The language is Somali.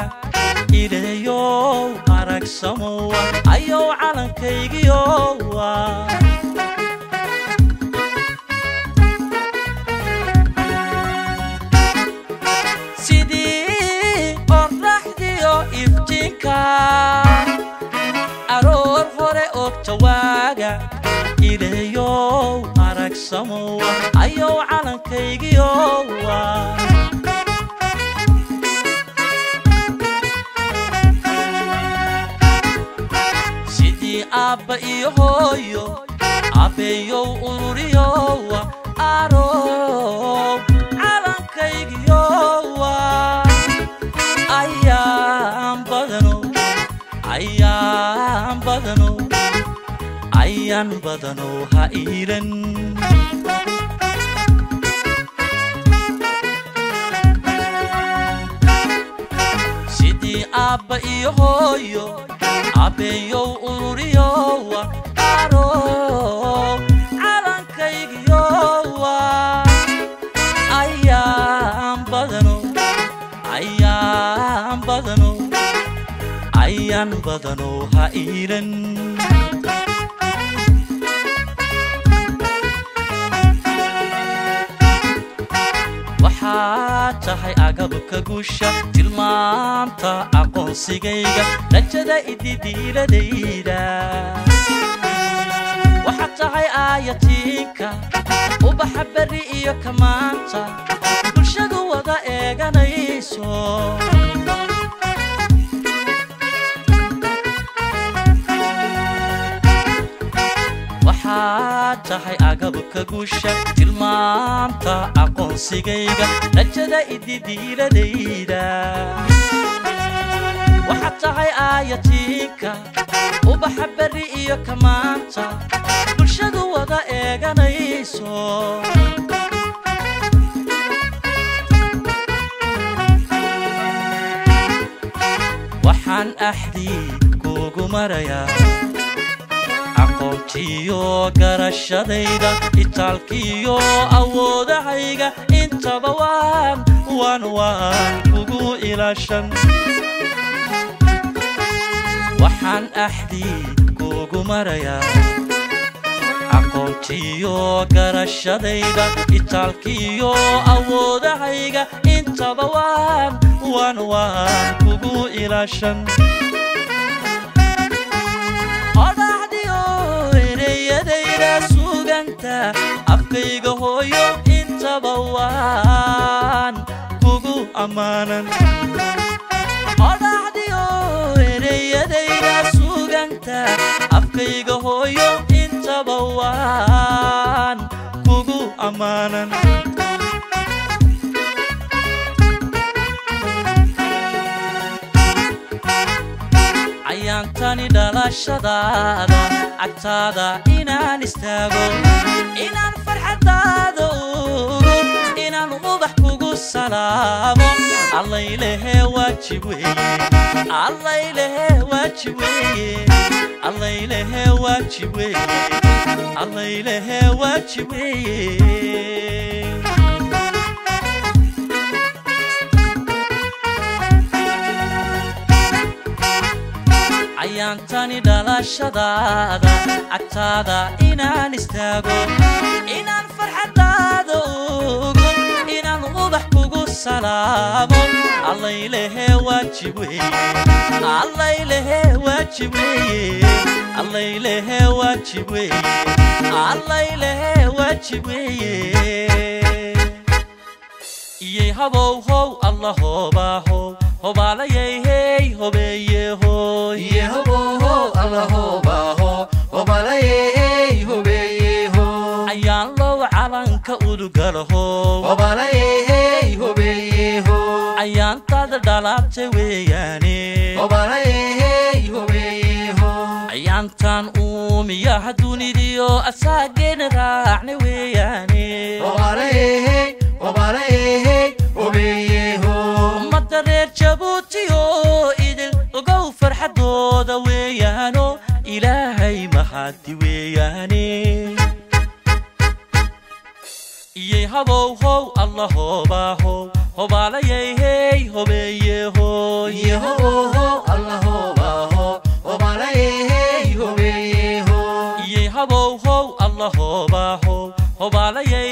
ileeyow aragsamowa ayow calankaygiyowa sidii qorraxdiyo iftiinka aroor hore ogta waaga ileeyow aragsamowa ayow calankaygiyowa sidii aabba iyo hooyo abbeeyow ururiyowa arow calankaygiyowa ayaan badano ayaan badano ayaan badano ha iilan sidii aabba iyo hooyo abbeeyow ururiyowa arow calankaygiyowa ayaan badano ayaan badano ayaan badano ha iilan waxaad tahay agabka guusha tilmaamta aqoonsigayga rajada ididiiladayda waxaad tahay aayatiinka ubaxa berri iyo kamaanta bulshadu wada eeganayso waxaad tahay agabka guusha tilmaamta aqoonsigayga rajada ididiiladayda waxaad tahay aayatiinka ubaxa berri iyo kamaanta bulshadu wada eeganayso waxaan axdii kuugu marayaa aqoontiyo garashadayda itaalkiyo awoodahayga intaba waan waan waan kugu ilaashan waxaan axdii kuugu marayaa aqoontiyo garashadayda itaalkiyo awoodahayga intaba waan waan waan kugu ilaashan odhaxdiyo ereyadayda suganta afkayga hooyo intaba waan kugu ammaanan odhaxdiyo ereyadayda suganta afkayga hooyo intaba waan kugu ammaanan ayaantani dhalashadaada agtaada inaan istaago inaan farxadaada ugo inaan ubax kugu salaamo allaylehe waajib weeye allaylehe waajib weeye allaylehe waajib weeye allaylehe waajib weeye ayaantani dhalashadaada agtaada inaan istaago inaan farxadaada ugo inaan ubax kugu salaamo allaylehe waajib weeye allaylehe waajib weeye allaylehe waajib weeye allaylehe waajib weeye iyay habow how alla hoobaahow hobaalayay hey hobeeye hooy ayaan low calanka udugalahow ayaantaada dhalaabtay weeyaane ayaantan uumiyaha dunidiyo asaageena raacna weeyaane ummadda reer jabuutiyo idil ogow farxadooda weeyaano ilaahay mahadi weeyaane iyay habow how alla hoobaahow hobaalayay hey hobeeye hooy iyey habow how alla hoobaa how hobaalayay